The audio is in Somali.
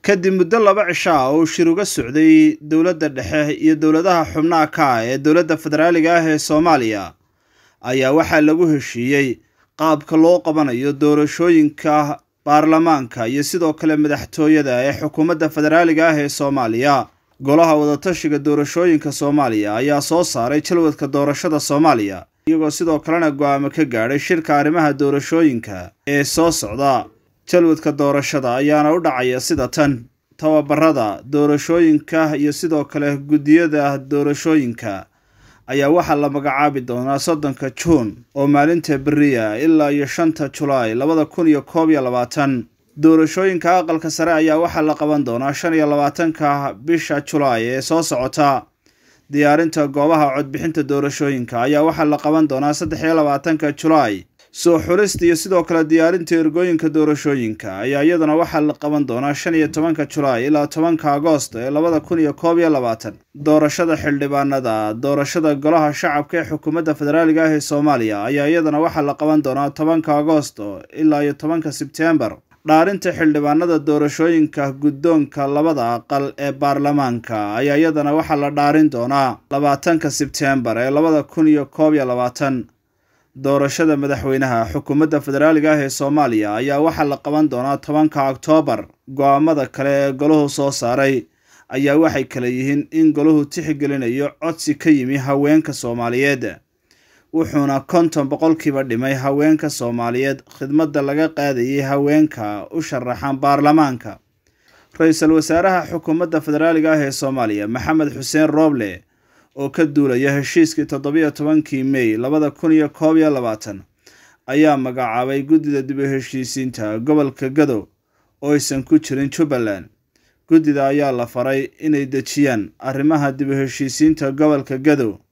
kadib muddo laba cisho ah oo uu shir uga socday dowladda dhexe iyo dowladaha xubnaha ka ah ee dowladda federaaliga ah ee soomaaliya ayaa waxaa lagu heshiiyey qaabka loo qabanayo doorashooyinka baarlamaanka iyo sidoo kale madaxtooyada ee xukuumadda federaaliga ah ee soomaaliya golaha wadatashiga doorashooyinka soomaaliya ayaa soo saaray jalwadka doorashada soomaaliya iyagoo sidoo kalena go-aamo ka gaadhay shirka arrimaha doorashooyinka ee soo socda jalwadka doorashada ayaana u dhacaya sida tan tababarada doorashooyinka iyo sidoo kale guddiyada doorashooyinka ayaa waxaa la magacaabi doonaa soddonka juun oo maalinta beriya ilaa iyo shanta julaay labada kun iyo koob iyo labaatan doorashooyinka aqalka sare ayaa waxaa la qaban doonaa shan iyo labaatanka bisha julaay ee soo socota diyaarinta goobaha codbixinta doorashooyinka ayaa waxaa la qaban doonaa saddex iyo labaatanka julaay soo xulista iyo sidoo kale diyaarinta ergooyinka doorashooyinka ayaa iyaduna waxaa la qaban doonaa shan iyo tobanka julaay ilaa tobanka agoost ee labada kun iyo koob iyo labaatan doorashada xildhibaanada doorashada golaha shacabka ee xukuumadda federaaliga ah ee soomaaliya ayaa iyadana waxaa la qaban doonaa tobanka agoosto ilaa iyo tobanka sebtembar dhaarinta xildhibaanada doorashooyinka guddoonka labada aqal ee baarlamaanka ayaa iyadana waxaa la dhaarin doonaa labaatanka sebtembar ee labada kun iyo koob iyo labaatan doorashada madaxweynaha xukuumadda federaaliga ah ee soomaaliya ayaa waxaa la qaban doonaa tobanka oktoobar go-aamada kale ee golahu soo saaray ayaa waxay kale yihiin in golahu tixgelinayo codsi ka yimi haweenka soomaaliyeed wuxuuna konton boqolkiiba dhimay haweenka soomaaliyeed khidmadda laga qaadayay haweenka u sharaxan baarlamaanka ra-iisul wasaaraha xukuumadda federaaliga ah ee soomaaliya maxamed xuseen rooble oo ka duulaya heshiiskii toddobiyo tobankii mey labada kun iyo koob iyo labaatan ayaa magacaabay guddida dib u heshiisiinta gobolka gadow oo aysan ku jirin jubbaland guddida ayaa la faray inay dejiyaan arrimaha dib u heshiisiinta gobolka gadow